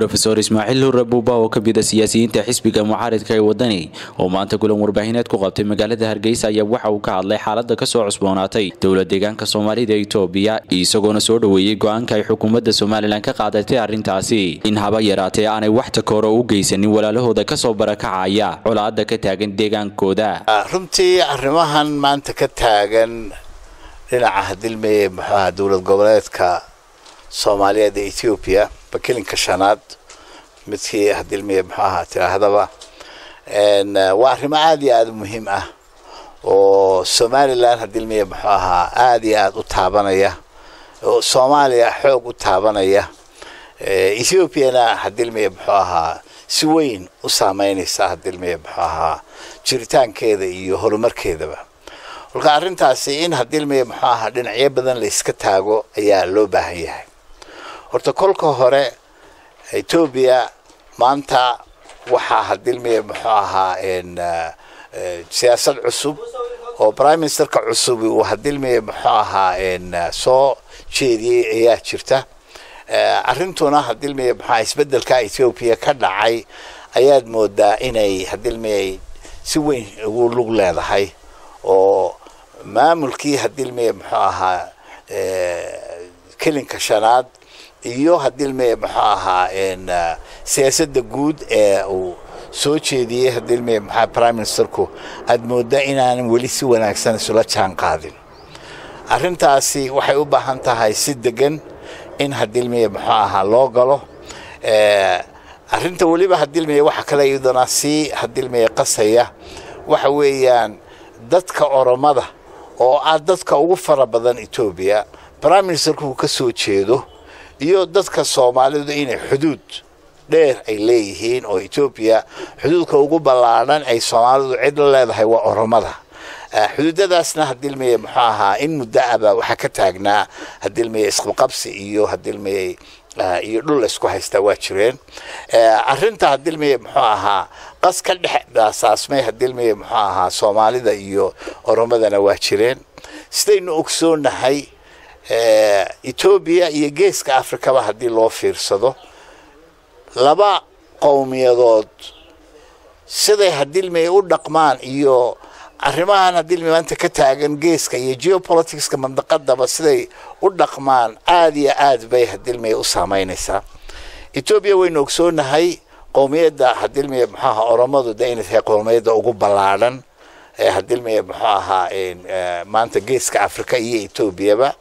rofeor ismaaciil hurre buuba oo ka mida siyaasiyiinta xisbiga mucaaridka ee wadani oo maanta kulan warbaahineed ku qabtay magaalada hargeysa ayaa waxa uu ka hadlay xaalada kasoo cusboonaatay dowla deegaanka soomaalida etoobiya isagoona soo dhoweeyey go-aanka ay xukuumadda somalilan ka qaadatay arrintaasi in haba yaraatee aanay wax takooro u geysanin walaalahooda kasoo barakacaya colaada ka taagan deegaankooda runtii arrimahan maanta ka taagan dhinaca hadilmeye muxuaha dowlad goboleedka soomaaliyeed ee ethoobiya bakelinka shanaad midkii hadilmeye muxuu ahaa tiraahdaba waa arrimo aada iyo aada u muhiim ah oo somalilan hadilmeye muxuu ahaa aada iyo aada u taabanaya oo soomaaliya xoog u taabanaya ethoobiana hadilmeye muxuu ahaa si weyn u saameynaysa hadilmeye muxuu ahaa jiritaankeeda iyo horumarkeedaba kolka arrintaasi in hadilmeye muxuu ahaa dhinacyo badan la iska taago ayaa loo baahan yahay horta kolka hore etoobiya maanta waxaa hadilmeye muxuu ahaa siyaasad cusub oo prime ministerka cusub uu hadilmeye muxuu ahaa soo jeediyey ayaa jirta arrintuna hadilmeye muxuaha isbedelka ethoobiya ka dhacay ayaad moodaa inay hadilmeye si weyn ugu lug leedahay oo maamulkii hadilmeye muxuu ahaa kelinka shanaad iyo hadilmeye muxuu ahaa siyaasadda guud ee uu soo jeediyey hadilmeye muxua prime ministerku aada moodaa inaanan weli si wanaagsan isula jaan qaadin arrintaasi waxay u baahan tahay si degan in hadilmeye muxuu ahaa loo galo arrinta weliba hadilmeye waxa kale iyadana sii hadilmeye qasaya waxa weeyaan dadka oromada oo ah dadka ugu fara badan etoobiya prime ministerku uu ka soo jeedo iyo dadka soomaalidu inay xuduud dheer ay leeyihiin oo etoobiya xuduudka ugu ballaadhan ay soomaalidu cid la leedahay waa oromada xuduudadaasna hadilmeye muxuu ahaa in muddo aba waxaa ka taagnaa hadilmeye isqabqabsi iyo hadilmeye iyo dhul isku haystaa waa jireen arrinta hadilmeye muxuu ahaa qas ka dhex daasaasmay hadilmeye muxuu ahaa soomaalida iyo oromadana waa jireen sidaynu ogsoonahay etoobiya iyo geeska afrikaba haddii loo fiirsado laba qowmiyadood siday hadilmeye u dhaqmaan iyo arrimahan hadilmeye maanta ka taagan geeska iyo geopoliticska mandaqadaba siday u dhaqmaan aada iyo aad bay hadilmeye u saameynaysaa etoobiya waynu ogsoonahay qowmiyadda hadilmeye muxuu ahaa oromadu de inay tahay qowmiyadda ugu ballaadhan ee hadilmeye muxuu ahaa maanta geeska afrika iyo etoobiyaba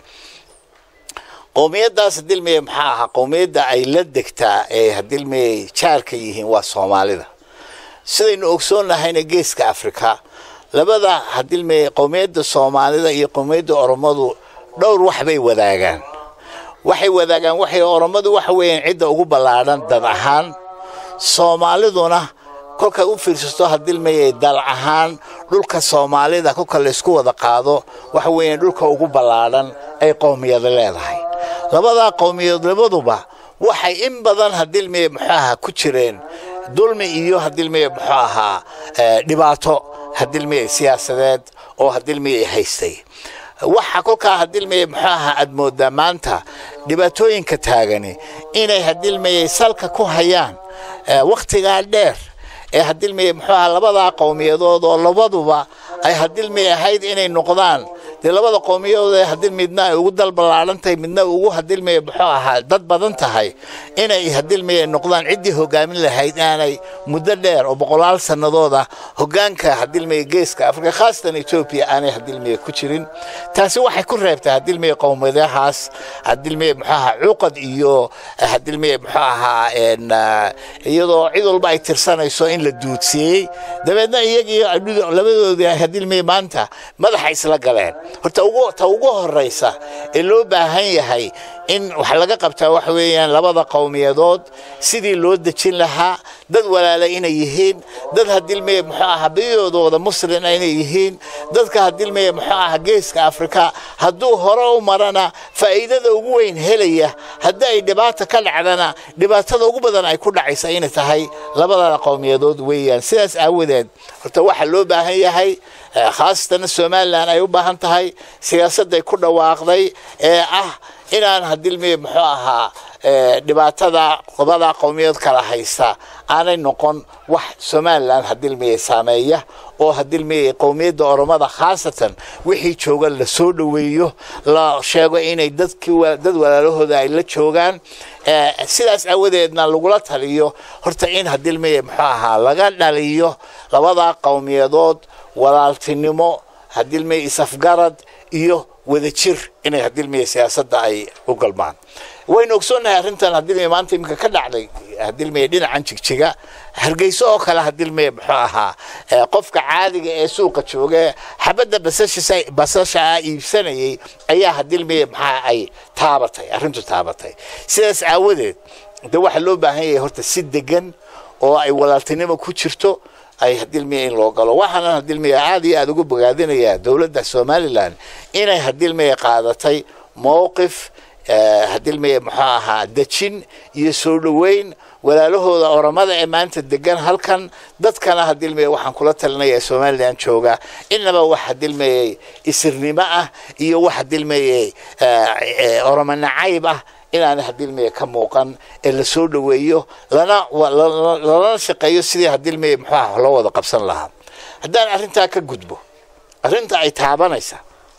qowmiyadaas hadilmeye maxaa ahaa qowmiyadda ay la degtaa ee hadilmeye jaarka yihiin waa soomaalida sidaynu ogsoonnahayna geeska afrika labada hadilmeye qowmiyadda soomaalida iyo qowmiyadda oromadu dhowr wax bay wadaagaan waxay wadaagaan waxay oromadu waxa weeyaan cidda ugu ballaadhan dad ahaan soomaaliduna kolkay u fiirsato hadilmeye dal ahaan dhulka soomaalida kolka laysku wada qaado waxa weeyaan dhulka ugu ballaadhan ay qowmiyada leedahay labadaa qowmiyadood labaduba waxay in badan hadilmeye muxuu ahaa ku jireen dulmi iyo hadilmeye muxuu ahaa dhibaato hadilmeye siyaasadeed oo hadilmeye haystay waxa kolkaa hadilmeye muxuu ahaa aad moodaa maanta dhibaatooyinka taagani inay hadilmeye salka ku hayaan wakhtigaa dheer ee hadilmeye muxuu ahaa labadaa qowmiyadood oo labaduba ay hadilmeye ahayd inay noqdaan dee labada qowmiyadood ee hadii midna ay ugu dal ballaadhan tahay midna ugu hadilmeye muxuu ahaa dad badan tahay inay hadilmeye noqdaan ciddii hogaamin lahayd aanay muddo dheer oo boqolaal sannadooda hoggaanka hadilmeye geeska afrika khaasatan etoobiya aanay hadilmeye ku jirin taasi waxay ku reebtay hadilmeye qowmiyadahaas hadilmeye muxuu ahaa cuqad iyo hadilmeye muxuu ahaa iyadoo cid walba ay tirsanayso in la duudsiyey dabeedna iyagii labadoodii hadilmeye maanta madaxa isla galeen horta ta ugu horeysa ee loo baahan yahay in wax laga qabtaa waxa weeyaan labada qowmiyadood sidii loo dejin lahaa dad walaala inay yihiin dad hadilmeye muxuu ahaa badidoodooda muslin inay yihiin dadka hadilmeye muxuu ahaa geeska afrika hadduu hore u marana faa'iidada ugu weyn helaya haddii ay dhibaata ka dhacdana dhibaatada ugu badan ay ku dhacaysa inay tahay labada qowmiyadood weeyaan sidaas aawadeed horta waxaa loo baahan yahay khaasatan somalilan ay u baahan tahay siyaasadday ku dhawaaqday ee ah inaan hadilmiye muxuu ahaa dhibaatada qobada qowmiyaed kala haysta aanay noqon wax somalilan hadilmiye saameeya oo hadilmiye qowmiyadda oromada khaasatan wixii jooga la soo dhoweeyo la sheego inay dadkii dad walaalahooda ay la joogaan sidaas aawadeedna lagula taliyo horta in hadilmiye muxuu ahaa laga dhaliyo labada qowmiyadood walaaltinimo hadilmiye isafgarad iyo wadajir inay hadilmiye siyaasadda ay u galmaan waynu ogsoonnahay arrintan hadilmiye maanta iminka ka dhacday hadilmiye dhinacan jigjiga hargeyso oo kale hadilmiye muxuu ahaa qofka caadiga ee suuqa jooga xabadda basasha ah iibsanayay ayaa hadilmiye maxaa ay taabatay arrintu taabatay sidaas aawadeed de waxaa loo baahan yahay horta si degan oo ay walaaltinimo ku jirto ay hadilmiye in loo galo waxaana hadilmiye aada iyo aada ugu bogaadinayaa dowladda somalilan inay hadilmiye qaadatay mowqif hadilmiye muxuu ahaa dejin iyo soo dhoweyn walaalahooda oramada ee maanta degan halkan dadkana hadilmiye waxaan kula talinaya somalilan jooga inaba wax hadilmiye isirnimo ah iyo wax hadilmiye oroma nacayb ah inaana hadilmiye ka muuqan ee la soo dhoweeyo lana lalana shaqeeyo sidii hadilmiye muxuu ah loo wada qabsan lahaa haddaan arrintaa ka gudbo arrinta ay taabanaysa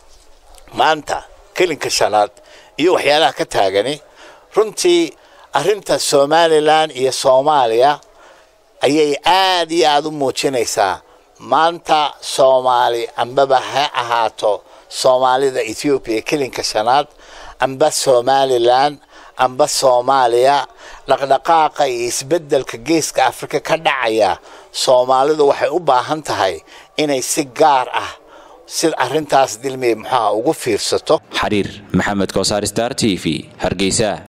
maanta kelinka shanaad iyo waxyaalaha ka taagani runtii arrinta somalilan iyo soomaaliya ayay aad iyo aada u muujinaysaa maanta soomaali ambaba ha ahaato soomaalida ethoobiya kelinka shanaad amba somalilan amba soomaaliya dhaqdhaqaaqa iyo isbeddelka geeska afrika ka dhacaya soomaalidu waxay u baahan tahay inay si gaar ah si arrintaas dilmiye muxuuha ugu fiirsato xariir maxamed koosaar star t v hargeysa